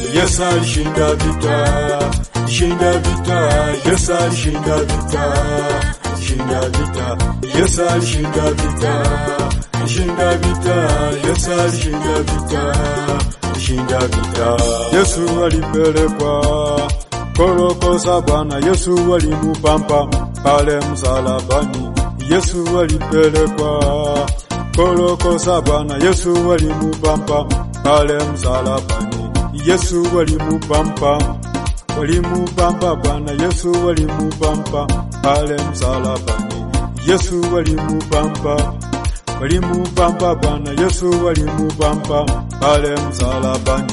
Yesu alishinda vita, shinda vita, Yesu alishinda vita, shinda vita, Yesu alishinda vita, shinda vita, Yesu alishinda vita, shinda vita. Yesu alipelekwa korokosa Bwana, Yesu alimupampa pale msalabani, Yesu alipelekwa korokosa Bwana, Yesu alimupampa pale msalabani, Yesu alimupampa walimupampa Bwana, Yesu walimupampa pale msalabani, Yesu walimupampa walimupampa Bwana, Yesu walimupampa pale msalabani.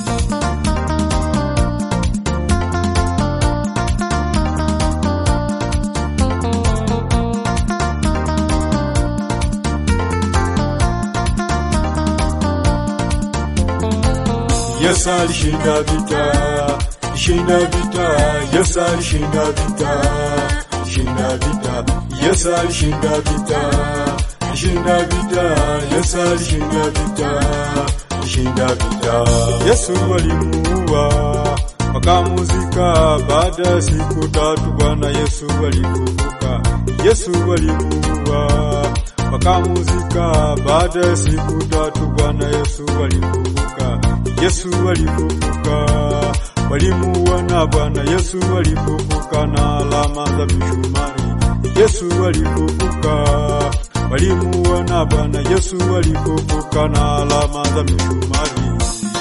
Yesu alishinda vita, shinda vita, Yesu alishinda vita, shinda vita, Yesu alishinda vita, shinda vita, Yesu alishinda vita, shinda vita. Yesu alimuua wakamuzika, baada ya siku tatu Bwana Yesu alifufuka. Yesu alimuua wakamuzika, baada ya siku tatu Bwana Yesu alifufuka. Yesu alifufuka, walimuona Bwana Yesu alifufuka na alama za misumari. Yesu alifufuka, walimuona Bwana Yesu alifufuka na alama za misumari.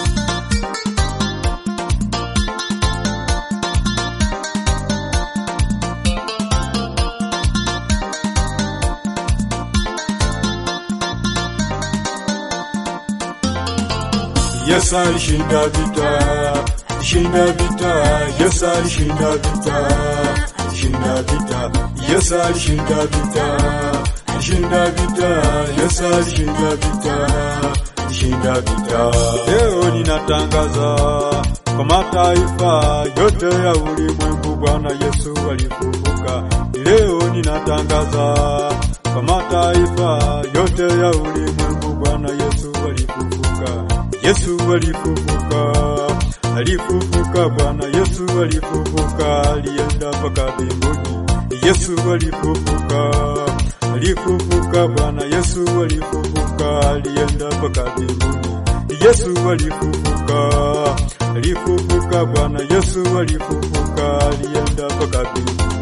Yesu alishinda vita, shinda vita, Yesu alishinda vita, shinda vita, Yesu alishinda vita, shinda vita, Yesu alishinda vita, shinda vita. Leo ninatangaza kwa mataifa yote ya ulimwengu, Bwana Yesu alifufuka. Leo ninatangaza kwa mataifa yote ya ulimwengu, Bwana Yesu alifufuka. Yesu alifufuka, alifufuka Bwana Yesu alifufuka, alienda mpaka mbinguni. Yesu alifufuka, alifufuka Bwana Yesu alifufuka, alienda mpaka mbinguni. Yesu alifufuka, alifufuka Bwana Yesu alifufuka, alienda mpaka mbinguni.